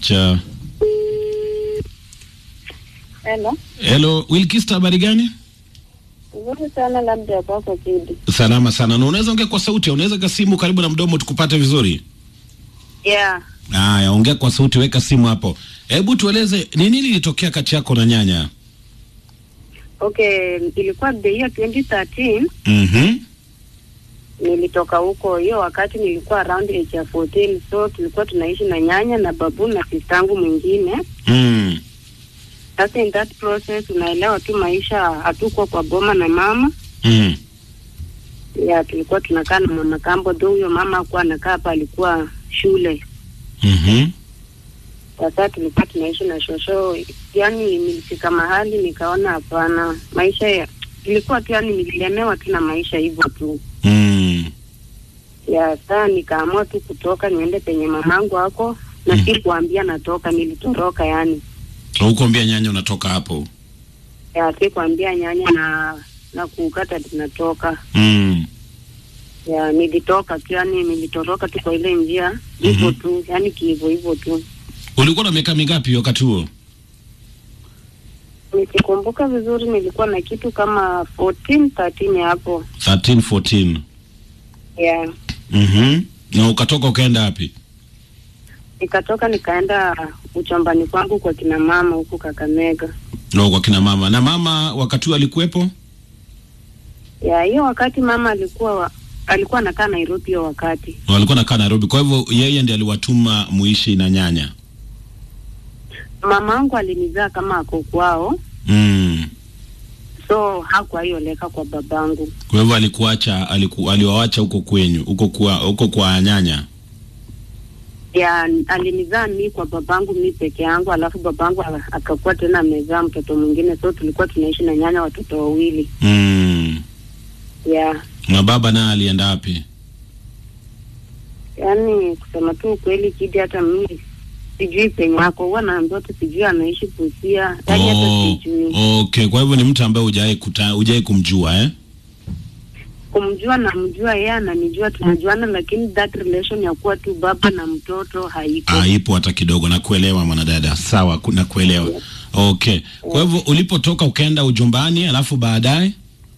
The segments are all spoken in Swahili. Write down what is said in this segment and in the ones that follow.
Wacha. Hello. Hello, Wilkista habari gani? Nzuri sana labda kwako Kidi. Salama sana. Na unaweza ongea kwa sauti, unaweza ka simu karibu na mdomo tukupate vizuri. Yeah. Haya, ongea kwa sauti, weka simu hapo. Hebu tueleze ni nini ilitokea kati yako na nyanya? Okay, ilikuwa the year 2013 Mhm. nilitoka huko. Hiyo wakati nilikuwa around age ya 14, so tulikuwa tunaishi na nyanya na babu na sistangu mwingine. Mm. Sasa in that process unaelewa tu maisha, hatuko kwa boma na mama Mm. ya tulikuwa tunakaa na mama kambo, though huyo mama hakuwa anakaa hapa, alikuwa shule. Mhm. Sasa tulikuwa tunaishi na shosho, yani nilifika mahali nikaona hapana, maisha ya ilikuwa tu, yani nililemewa tu na maisha hivyo tu Mm. ya saa, nikaamua tu kutoka niende penye mamangu hako na Mhm. si kuambia natoka, nilitoroka yani Hukuambia nyanya unatoka hapo. ya si kuambia nyanya na na kukata tunatoka Mm. ya nilitoka tu, yani nilitoroka tu kwa ile njia hivyo Mhm. tu, yani kiivo hivyo tu. Ulikuwa na miaka mingapi wakati huo? Nikikumbuka vizuri nilikuwa na kitu kama 14 13 hapo 13, 14. ya Mhm. Na ukatoka ukaenda wapi? nikatoka nikaenda uchombani kwangu kwa kina mama huku Kakamega. No, kwa kina mama. Na mama wakati huo alikuwepo? Ya hiyo wakati mama alikuwa wa, alikuwa anakaa Nairobi hiyo wakati. Walikuwa nakaa Nairobi. Kwa hivyo yeye ndiye aliwatuma muishi na nyanya. Mama wangu alinizaa kama ako kwao, Mm. so hakuwa hioleka kwa babangu. Kwa hivyo alikuacha aliku, aliwaacha huko kwenyu, huko kwa huko kwa nyanya. Ya alinizaa mi kwa babangu mi peke yangu, alafu babangu a- akakuwa tena amezaa mtoto mwingine, so tulikuwa tunaishi na nyanya watoto wawili. Mm. Ya Na baba naye alienda wapi? yaani kusema tu ukweli, Kidi, hata mimi sijui penye ako, huwa naambiwa tu sijui anaishi Busia, yaani hata Oh, sijui okay. Kwa hivyo ni mtu ambaye hujawahi kuta hujawahi kumjua eh? kumjua namjua yeye ananijua tunajuana lakini that relation ya kuwa tu baba na mtoto haiko Haipo hata kidogo. Nakuelewa mwanadada. Sawa, ku- nakuelewa. Okay. Kwa hivyo ulipotoka ukaenda ujumbani, alafu baadaye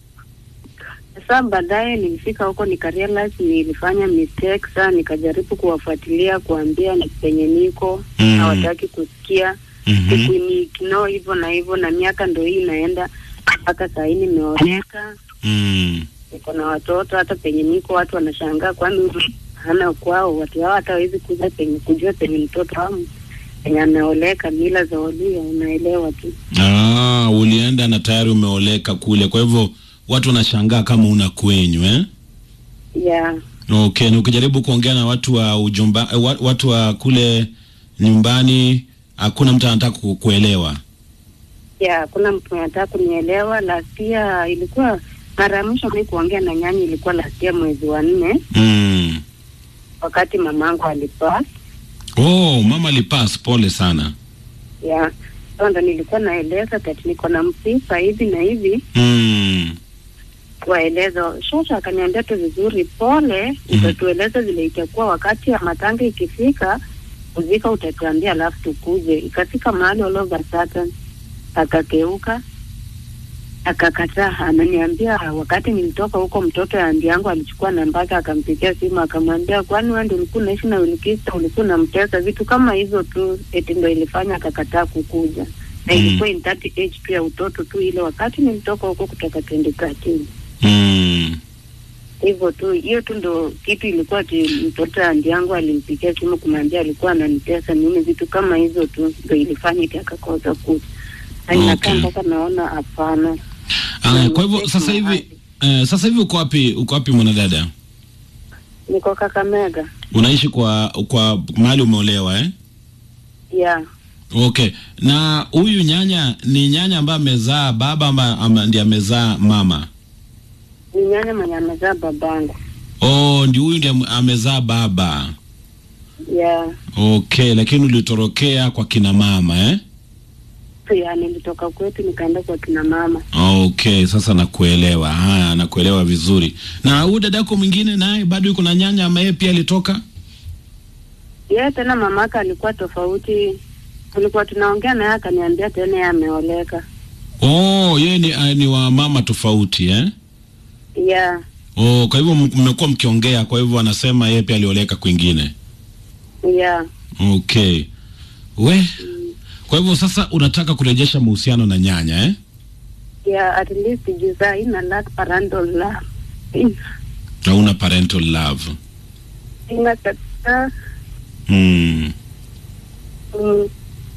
sasa baadaye nilifika huko nikarealize nilifanya mistake saa nikajaribu kuwafuatilia kuambia ni penye niko Mm. hawataki kusikia Mhm. siku ni ignore hivyo na hivyo na miaka ndo hii inaenda mpaka saa hii nimeoleka Mm. niko na watoto hata penye niko watu wanashangaa kwani huyu hana kwao watu hao hata hawezi kuja penye kujua penye mtoto wangu penye ameoleka mila za Waluya unaelewa tu Ah, ulienda na tayari umeoleka kule. Kwa hivyo watu wanashangaa kama una kwenyu eh? ya Okay, na ukijaribu kuongea na watu wa ujumba, eh, wa- watu wa kule nyumbani hakuna mtu anataka ku- kuelewa. ya hakuna mtu anataka kunielewa. Last year ilikuwa mara ya mwisho mi kuongea na nyanya ilikuwa last year mwezi wa nne, Mm. wakati mamangu alipass. Oh, mama alipass, pole sana. Ya so ndo nilikuwa naeleza kati niko na msifa hivi na hivi, Mm. waeleza shosha. Akaniambia tu vizuri, pole, utatueleza vile itakuwa wakati ya matanga ikifika, kuzika utatuambia, alafu tukuje. Ikafika mahali all of a sudden akakeuka akakataa, ananiambia wakati nilitoka huko, mtoto ya andi yangu alichukua namba yake akampigia simu akamwambia, kwani wewe ndio ulikuwa unaishi na Wilkista, ulikuwa unamtesa, vitu kama hizo tu, eti ndo ilifanya akakataa kukuja na Mm. ilikuwa in that age tu ya utoto tu, ile wakati nilitoka huko kutoka 2013 Mm. hivyo tu, hiyo tu ndo kitu ilikuwa ati mtoto ya andi yangu alimpigia simu kumwambia alikuwa ananitesa nini, vitu kama hizo tu ndo ilifanya iti akakosa kuja na inakaa Okay. mpaka naona hapana. Aya, kwa hivyo sasa hivi eh, sasa hivi uko wapi? Uko wapi mwanadada? Niko Kakamega Unaishi kwa kwa mahali umeolewa eh? ya Okay. Na huyu nyanya ni nyanya ambaye amezaa baba ama, ama ndiye amezaa mama? ni nyanya mwenye amezaa babangu Oh, ndi huyu ndiye amezaa baba. ya Okay, lakini ulitorokea kwa kina mama eh? ya nilitoka kwetu nikaenda kwa kina mama. Okay, sasa nakuelewa. Haya, nakuelewa vizuri. Na huyu dada yako mwingine naye bado yuko na nyanya ama yeye pia alitoka? Yeye tena mamaka alikuwa tofauti, tulikuwa tunaongea naye akaniambia tena yeye ameoleka. Oh, yeye ni, uh, ni wa mama tofauti eh? Yeah, Oh, kwa hivyo m- mmekuwa mkiongea, kwa hivyo anasema yeye pia alioleka kwingine. yeah. Okay. We. Kwa hivyo sasa unataka kurejesha mahusiano na nyanya eh? Yeah, at least juu saa hii na lack parental love. Ina- Hauna parental love. Ina kabisa. Mm. Mm,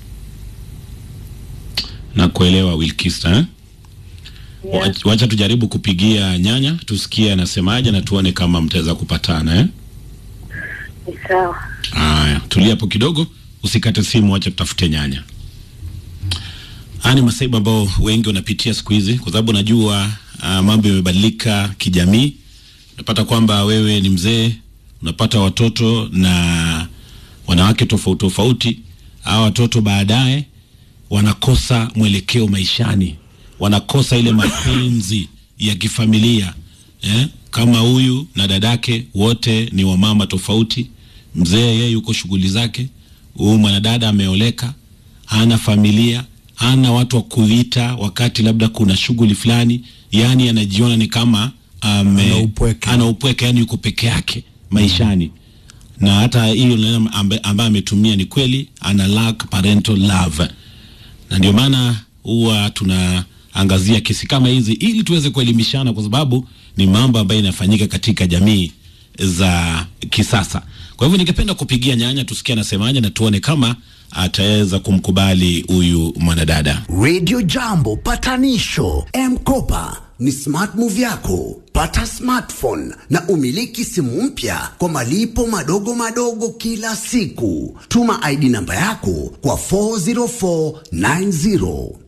Na kuelewa Wilkista eh? yeah. Wa- Wacha tujaribu kupigia nyanya tusikie anasemaje na tuone kama mtaweza kupatana eh? Ni sawa. Haya, tulia hapo kidogo, usikate simu, wacha tutafute nyanya. Haya ni masaibu ambao wengi wanapitia siku hizi, kwa sababu najua uh, mambo yamebadilika kijamii. Unapata kwamba wewe ni mzee, unapata watoto na wanawake tofauti tofauti. Hawa watoto baadaye wanakosa mwelekeo maishani, wanakosa ile mapenzi ya kifamilia eh? Kama huyu na dadake wote ni wamama tofauti. Mzee yeye yuko shughuli zake, huyu mwanadada ameoleka, hana familia, hana watu wa kuita wakati labda kuna shughuli fulani, yani anajiona ni kama ame, Ana upweke. ana upweke, yani yuko peke yake maishani na hata hiyo neno ambaye ambaye ametumia ni kweli, ana lack parental love, na ndio maana huwa tunaangazia kesi kama hizi ili tuweze kuelimishana, kwa sababu ni mambo ambayo inafanyika katika jamii za kisasa. Kwa hivyo ningependa kupigia nyanya tusikie anasemaje na tuone kama ataweza kumkubali huyu mwanadada. Radio Jambo patanisho M-Kopa ni smart move yako. Pata smartphone na umiliki simu mpya kwa malipo madogo madogo kila siku. Tuma ID namba yako kwa 40490.